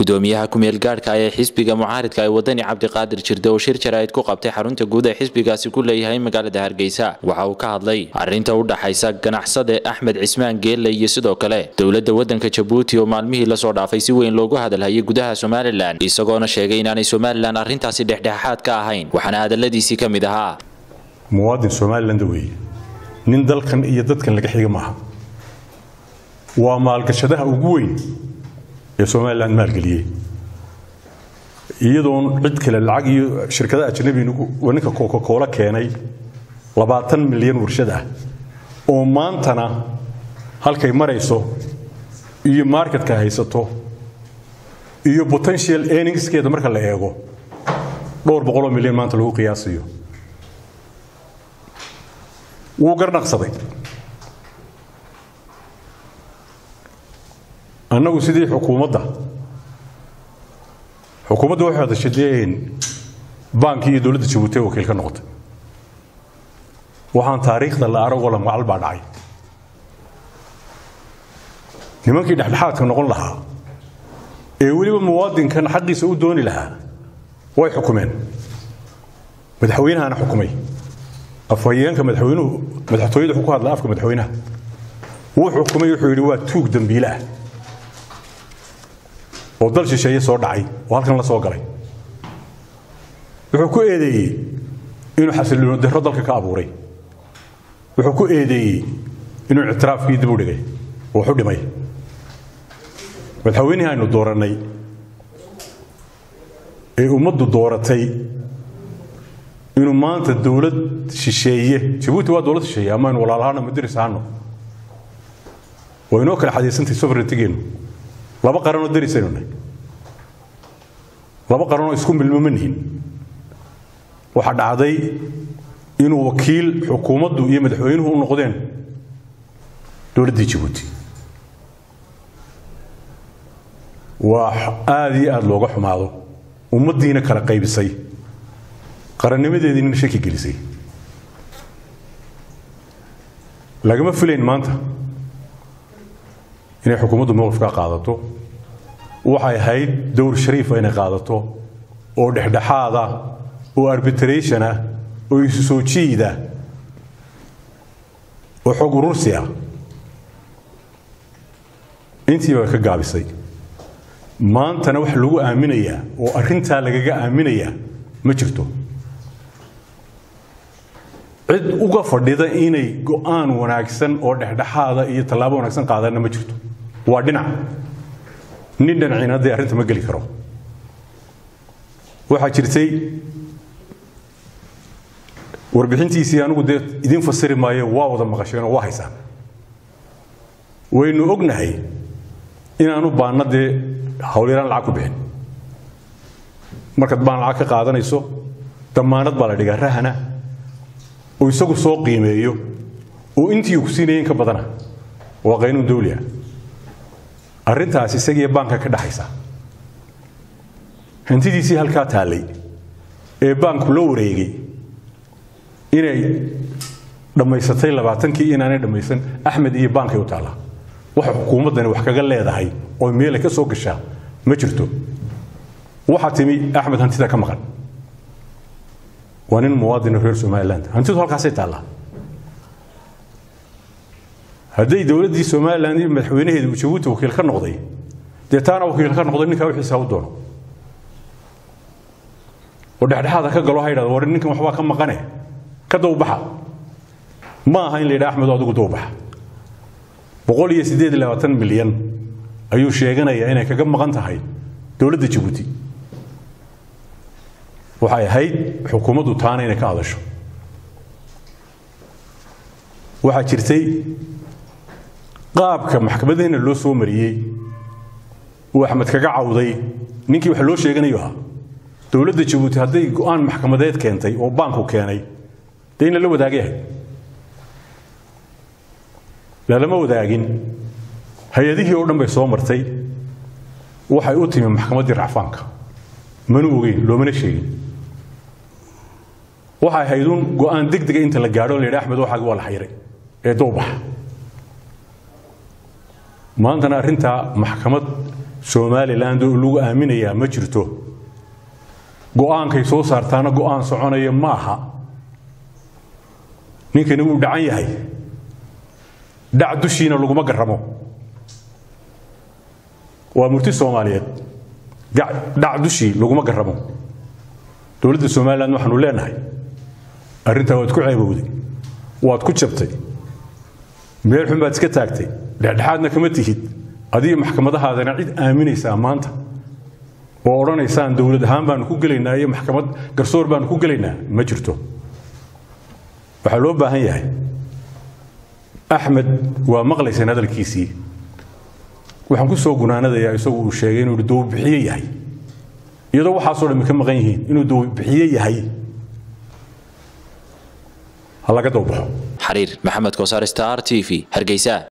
gudoomiyaha ku-meel gaadhka ee xisbiga mucaaridka ee wadani cabdiqaadir jirde oo shir jaraa'id ku qabtay xarunta guud ee xisbigaasi ku leeyahay magaalada hargeysa waxa uu ka hadlay arrinta u dhaxaysa ganacsade axmed cismaan geelle iyo sidoo kale dowladda waddanka jabuuti oo maalmihii lasoo dhaafay si weyn loogu hadalhayay gudaha somalilan isagoona sheegay inaanay somalilan arrintaasi dhexdhexaad ka ahayn waxaana hadaladiisii ka mid ahaa muwaadin somaliland weeye nin dalkan iyo dadkan laga xiga maaha waa maalgashadaha ugu weyn ee somalilan maalgeliyey iyadoon cid kale lacag iyo shirkadaha ajnabiga ninka coca-cola keenay labaatan milyan warshad ah oo maantana halkay marayso iyo marketka haysato iyo potential earningskeeda marka la eego dhowr boqoloo milyan maanta lagu qiyaasiyo wuu garnaqsaday annagu sidii xukuumadda xukuumadda waxay hadashadeen baankii iyo dowladda jabuuti ee wakiil ka noqotay waxaan taariikhda la aragoo la macal baa dhacay nimankii dhexdhexaadka noqon lahaa ee weliba muwaadinkan xaqiisa u dooni lahaa way xukumeen madaxweynahana xukumay afhayeenka madaxweynuhu madaxtooyada wuxuu ku hadlaa afka madaxweynaha wuu xukumay wuxuu yidhi waa tuug dambiile ah oo dal shisheeye soo dhacay oo halkan la soo galay wuxuu ku eedeeyey inuu xasilino daro dalka ka abuuray wuxuu ku eedeeyey inuu ictiraafkii dib u dhigay oo waxu dhimay madaxweynihii aynu doorannay ee ummaddu dooratay inuu maanta dowlad shisheeye jabuuti waa dowlad shisheeye ama aynu walaalahaano madaris ahaano waa inoo kala xadiisantahay sovereigntigeenu laba qaranoo darisaynu nahay laba qaranoo isku milmo ma nihin waxaa dhacday inuu wakiil xukuumaddu iyo madaxweynuhu u noqdeen dowladdii jabuuti waa aada iyo aada looga xumaado ummaddiina kala qaybisay qarannimadeediina shaki gelisay lagama filayn maanta inay xukuumaddu mowqifkaa qaadato waxay ahayd dowr shariifa inay qaadato oo dhexdhexaada oo arbitration ah oo isu soo jiida oo xog urursi ah intii baa ka gaabisay maantana wax lagu aaminayaa oo arrintaa lagaga aaminayaa ma jirto cid uga fadhida inay go'aan wanaagsan oo dhexdhexaada iyo tallaabo wanaagsan qaadanna ma jirto waa dhinac nin dhinacina haddee arrinta ma geli karo waxaa jirtay warbixintiisii anigu dee idiin fasiri maayo waa wada maqasheen oo waa haysaan waynu ognahay inaanu baanna dee hawlyaraan lacag ku bixin markaad baan lacag ka qaadanayso damaanad baa la dhigaa rahana oo isagu soo qiimeeyo oo intii uu ku siinaya in ka badana waa qaynuun dawliah arrintaas isagiiyo baanka ka dhaxaysa hantidiisii halkaa taallay ee baanku la wareegay inay dhammaysatay labaatankii inaanay dhammaysan axmed iyo baankay u taallaa waxa xukuumaddani wax kaga leedahay oo meelay ka soo gashaa ma jirto waxaa timi axmed hantida ka maqan waa nin muwaadino reer somaliland hantidu halkaasay taallaa hadday dowladdii somalilan iyo madaxweynaheeda uu jabuuti wakiil ka noqday dee taana wakiil ka noqday ninkaa wixiisa u doono oo dhexdhexaada ka galo ha yidhahdo war ninkan waxbaa ka maqane ka dawbaxa ma aha in la yidhaha axmed adigu dawbaxa boqol iyo siddeed iyo labaatan milyan ayuu sheeganayaa inay kaga maqan tahay dowladda jabuuti waxay ahayd xukuumaddu taana inay ka hadasho waxaa jirtay qaabka maxkamadaheena loo soo mariyey uu axmed kaga cawday ninkii wax loo sheeganayo ahaa dowladda jabuuti hadday go'aan maxkamadeed keentay oo baanku keenay dee in lala wadaagay ahayd lalama wadaagin hay-adihii oo dhan bay soo martay waxay u timi maxkamaddii racfaanka mana ogeyn loomana sheegin waxay ahayd uun go'aan degdega inta la gaadho la yidhi axmed waxaagi waa la xayiray ee dowbaxa maantana arrintaa maxkamad somaliland oo lagu aaminayaa ma jirto go'aankay soo saartaana go'aan soconaya ma aha ninkani wuu dhacan yahay dhac dushiina laguma garramo waa murti soomaaliyeed dhac dushii laguma garramo dowladda somalilan waxaanu leenahay arrintaa waad ku ceebowday waad ku jabtay meel xun baad iska taagtay dhexdhexaadna kama tihid adiga maxkamadahaadana cid aaminaysaa maanta oo odhanaysaan dowlad ahaan baanu ku gelaynaa iyo maxkamad garsoor baanu ku gelaynaa ma jirto waxaa loo baahan yahay axmed waa maqlaysaan hadalkiisii waxaan ku soo gunaanadayaa isagu uu sheegay inuu dowbixiye yahay iyadoo waxaasoo dhammi ka maqan yihiin inuu dowbixiye yahay ha laga dowbaxo xariir maxamed kosaar star t v hargeysa